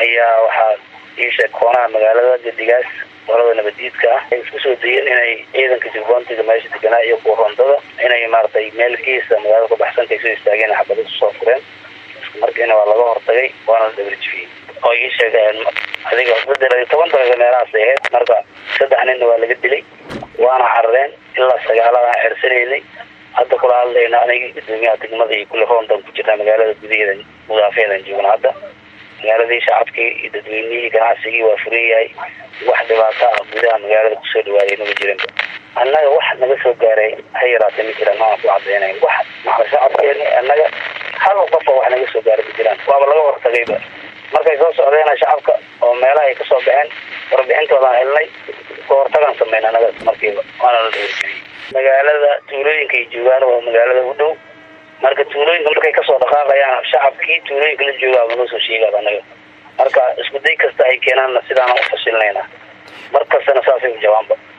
ayaa waxaa iisheeg koonaha magaalada gedigaas qolada nabadiidka ah ay isku soo dayeen inay ciidanka jubbauntiga meesha deganaa iyo kuwa rondada inay maaragtay meel geesa magaalada kabaxsanka ay soo istaageen xabada kusoo fureen markiina waa laga hortagay waana la dabarjifiyey oo ii sheegeen adiga saddex iyo toban daqiiqa meelahaas ay ahayd marka saddex ninna waa laga dilay waana carareen ilaa sagaaladaan xersanaynay hadda kula hadlayna aniga gudoomiyaha degmada iyo kule rondan ku jirnaa magaalada gudaheeda mudaafeedan joogna hadda magaaladii shacabkii iyo dadweynihii ganacsigii waa furan yahay wax dhibaato ah gudaha magaalada kusoo dhawaaday naga jirin annaga wax naga soo gaaray ha yaraatee ma jiraan maaan ku cadaynayn wax maxaa shacabkeeni annaga hal qofa wax naga soo gaaray ma jiraan waaba laga hortagayba markay soo socdeena shacabka oo meelaha ay kasoo baxeen warbixintoodaan helnay ka hortagaan sameyn anaga markiiba waana la dawarjiyey magaalada tuulooyinka ay joogaan oo magaalada u dhow marka tuulooyinka markay kasoo dhaqaaqayaan shacabkii tuulooyinka la joogaaba noo soo sheegaaba anaga marka isku day kasta ay keenaanna sidaana u fashilnayna mar kastana saasay u jawaanba